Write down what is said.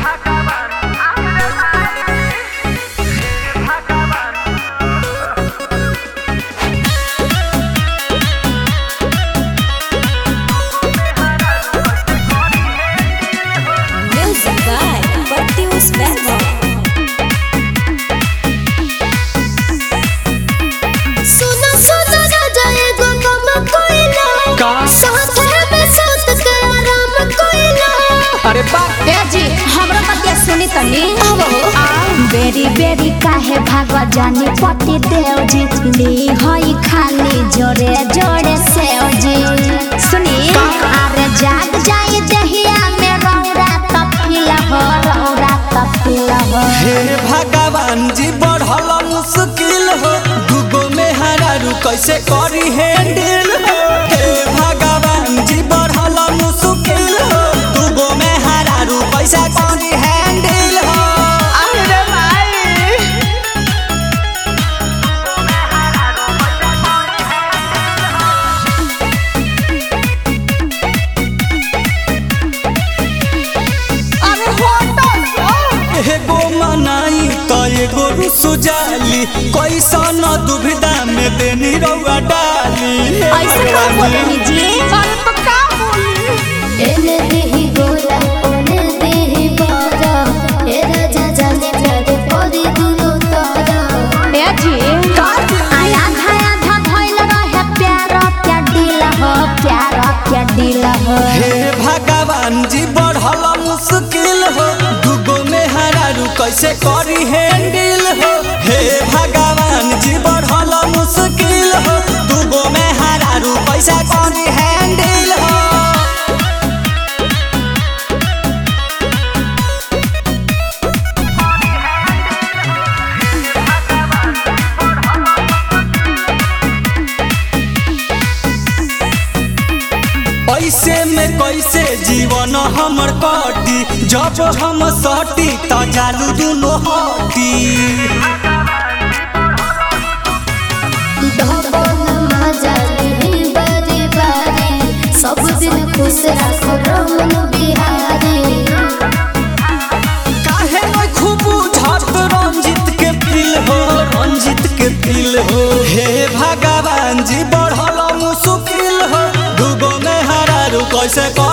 Music by Patius Verbo. सुना सुना राजा एगो कम कोइला का? साथ में साथ के आराम कोइला अरे बा ए जी हमरा बतिया सुनी तनी बेरी बेरी काहे भागवा जानी पति देव जी ली होई खाली जोरे जोरे सेव जी सुनी अरे जाग जाए दहिया में रौरा तपिला हो रौरा तपिला हो हे भगवान जी बढ़ल मुश्किल हो दुगो में हरारू कैसे करी हैंडल हो हे भगवान जी बढ़ल मुश्किल हो दुगो में हरारू कैसे करी हैंडल हो अरे भाई अरे होटल एगो मनाई तो एगो रुसु जाली कैसन दुविधा में देनी रउआ डाली हे ऐसे का भगवान बोलनी जी अरे तो का बोली एने देही गोला ओने देही बाजा ए राजा जाने प्यारे परी दुनो तारा ए जी आया धाया धा भइल रहे प्यार क्या दिल हो प्यार क्या दिल हो हे भगवान जी बढ़ल मुश्किल हो दुगो में हरारू कैसे करी हैंडल हो हे भगवान जी बढ़ल मुश्किल हो दुगो में हरारू कैसे करी हैंडल हो ऐसे में कैसे जीवन हमर कटी जब हम सटी त जालू दुनो हटी धपन मजा लेही बारी बारी सब दिन खुश रखो रमन बिहारी काहे न खूब झट रंजित के फील हो रंजित के फील हो हे भगवान जी बढ़ल मुश्किल हो दुगो में हरारू कैसे